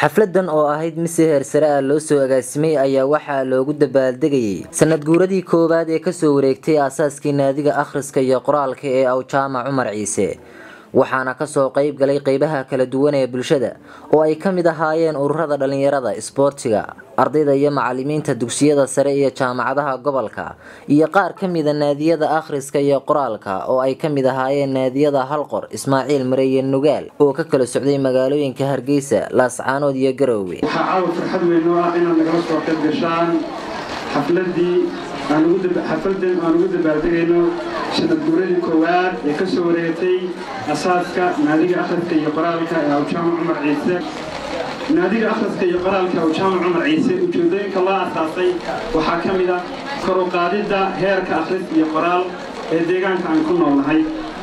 xafladan oo ahayd mid si heersare ah loo soo agaasimay ayaa waxaa loogu dabaaldegayay sanad guuradii koowaad ee kasoo wareegtay aasaaskii naadiga akhriska iyo qoraalka ee awjaamac cumar ciise waxaana kasoo qeyb galay qeybaha kala duwan ee bulshada oo ay ka mid ahaayeen ururada dhalinyarada isboortiga ardayda iyo macalimiinta dugsiyada sare iyo jaamacadaha gobolka iyo qaar ka mida naadiyada akhriska iyo qoraalka oo ay ka mid ahaayeen naadiyada halqor ismaaciil mare iyo nugaal oo ka kala socday magaalooyinka hargeysa laascaanood iyo garoowe waxaa caawa farxad weyn oo ah inaad nagala soo qayb gashaan xafladii xafladan aan ugu dabaaldegayno sanad guuradii koowaad ee ka soo wareegtay asaaska naadiga akhriska iyo qoraalka ee awjaamac cumar ciise naadiga akhriska iyo qoraalka awjaamac cumar ciise ujeedooyinka loo asaasay waxaa ka mid ah kor u qaadidda heerka akhris iyo qoraal ee deegaanka aan ku noolnahay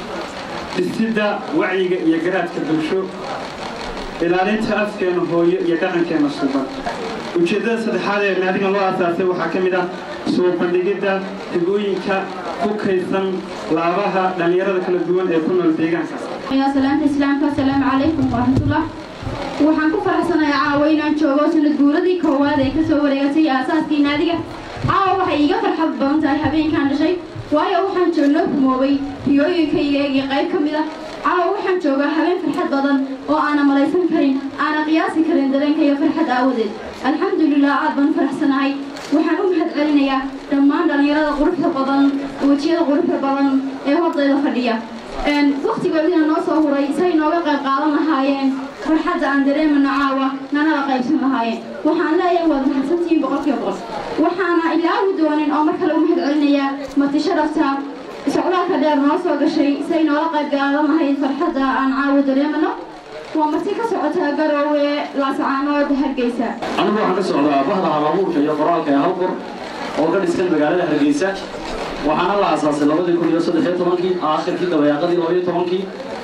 dhisidda wacyiga iyo garaadka bulsho ilaalinta afkeena hooyo iyo dhaqankeena suuban ujeeddada saddexaad ee naadigan loo asaasay waxaa ka mid ah soo bandhigidda higooyinka ku kaydsan laabaha dhallinyarada kala duwan ee ku nool deegaanka salaanta islaamka asalaamu calaykum waraxmatullah waxaan ku faraxsanahay caawa inaan joogo sanad guuradii koowaad ee kasoo wareegatay aasaaskii naadiga caawa waxay iiga farxad badan tahay habeenkaan dhashay waayo waxaan joognoo rumoobay riyooyinkayga iyo qayb ka mid ah caawa waxaan joogaa habeen farxad badan oo aana malaysan karin aana qiyaasi karin dareenka iyo farxad aawadeed alxamdulilah aad baan faraxsanahay waxaan u mahad celinayaa dhammaan dhallinyarada quruxda badan wejiyada quruxda badan ee hordayda fadhiya wakhtigoodina noo soo huray say nooga qayb qaadan lahaayeen farxadda aan dareemano caawa nanala qaybsan lahaayeen waxaan leeyahay waad mahadsantihiin boqolkiiba boqol waxaana ilaawi doonin oo mar kale u mahad celinayaa mati sharafta socdaalka dheer noo soo gashay say noola qayb qaadan lahayd farxadda aan caawa dareemano waa marti ka socotaa garoowe laascaanood hargeysa anigu waxaan ka socdaa bahda halabuurka iyo qoraalka ee halqor oo ka dhisan magaalada hargeysa waxaana la aasaasay labadii kun iyo saddex iyo tobankii aakhirkii dabayaaqadii labaiyo tobankii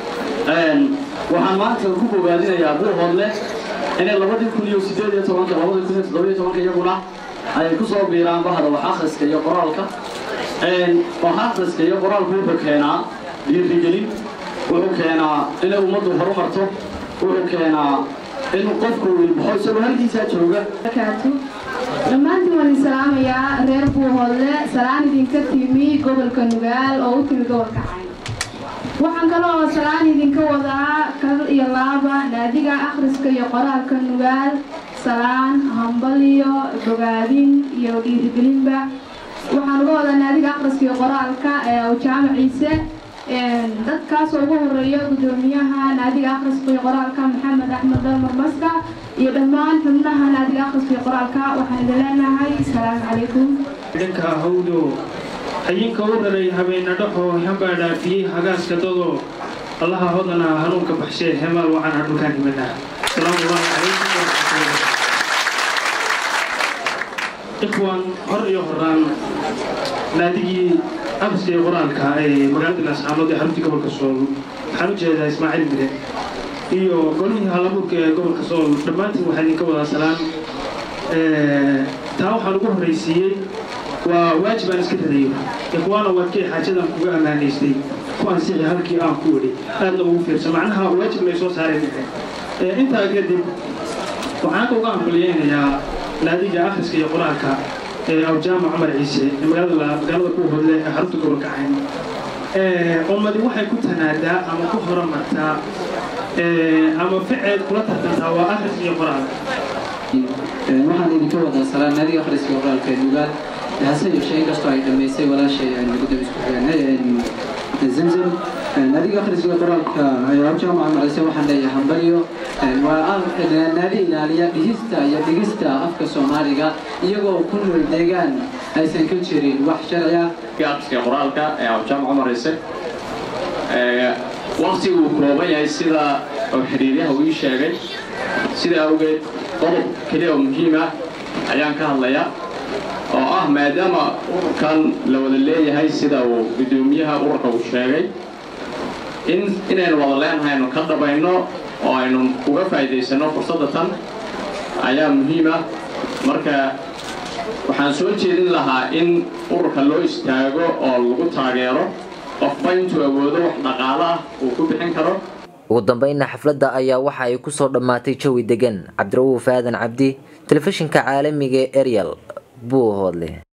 waxaan maanta ku bogaadinayaa buuhoodle inay labadii kun iyo sideed iyo tobanka labadii kun iyo toddoba iyo tobanka iyaguna ay ku soo biiraan bahda wax akhriska iyo qoraalka wax akhriska iyo qoraalku wuxuu keenaa dhiirigelin wuxuu keenaa inay ummaddu horumarto wuxuu keenaa in qofku ilbaxo isagoo halkiisaa jooga dhammaantiin waan idin salaamayaa reer buuhoodle salaan idinka timi gobolka nugaal oo u timi gobolka cayn waxaan kaloo salaan idinka wadaa kal iyo laaba naadiga akhriska iyo qoraalka nugaal salaan hambaliyo bogaadin iyo dhiirigelinba waxaan uga wadaa naadiga akhriska iyo qoraalka ee awjaama ciise dadkaasoo ugu horeeya gudoomiyaha naadiga akhriska iyo qoraalka maxamed axmed dalmar maska iyo dhammaan xubnaha naadiga akhriska iyo qoraalka waxaan idin leenahay asalaamu calaykum dhanka hawdo hayinka u raray habeena dhaxo hambaa dhaafiyey hagaaska dado allaha hodana hanuunka baxshee hemaal waxaan hadhulkaan himanaa asalaamu allahu calaykum waraxmatullahi ikhwan hor iyo horaan naadigii akhriska iyo qoraalka ee magaalada laascaanood ee xaruntii gobolka sool waxaan u jeedaa ismaaciil mire iyo golihii halabuurka ee gobolka sool dhammaantiin waxaa idinka wadaa salaan taa waxaan ugu horraysiiyey waa waajib aan iska radayo ikhwaana waadkay xaajadan kuga ammaanaystay ku ansixi halkii aan ku wedhi aadna ugu fiirsan macnaha waajib lay soo saareen dhexe intaa kadib waxaan uga ambaliyeynayaa naadiga akhriska iyo qoraalka ee awjaama cumar ciise ee magaalada magaalada ku hodle ee xarunta gobolka cayn ummadi waxay ku tanaadaa ama ku horumartaa ama ficeed kula tartantaa waa akhris iyo qoraal waxaan idinka wadaa salaan naadiga akhriska iyo qoraalka ee nugaal hase yeeshee inkastoo ay dhammaysay walaashay aan gudoob isku xigeen zamzam naadiga akhriska iyo qoraalka awjaama cumar ciise waxaan leeyahay hambalyo waa naadi ilaaliya dhihista iyo dhigista afka soomaaliga iyagoo ku nool deegaan aysan ka jirin wax sharci ah akhriska qoraalka ee awjaama cumar ciise waqtigu uu kooban yahay sida xiriiryaha uu ii sheegay sida awgeed qodob keliya oo muhiim ah ayaan ka hadlayaa oo ah maadaama ururkan la wada leeyahay sida uu guddoomiyaha ururka uu sheegay in inaynu wada leenahay aynu ka dhabayno oo aynu uga faa'iidaysanno fursadda tan ayaa muhiim ah marka waxaan soo jeedin lahaa in ururka loo istaago oo lagu taageero qofba intuu awoodo wax dhaqaalo ah uu ku bixin karo ugu dambeynna xafladda ayaa waxa ay kusoo dhammaatay jawi degan cabdira'uuf aadan cabdi telefishinka caalamiga ee eryal buuhoodle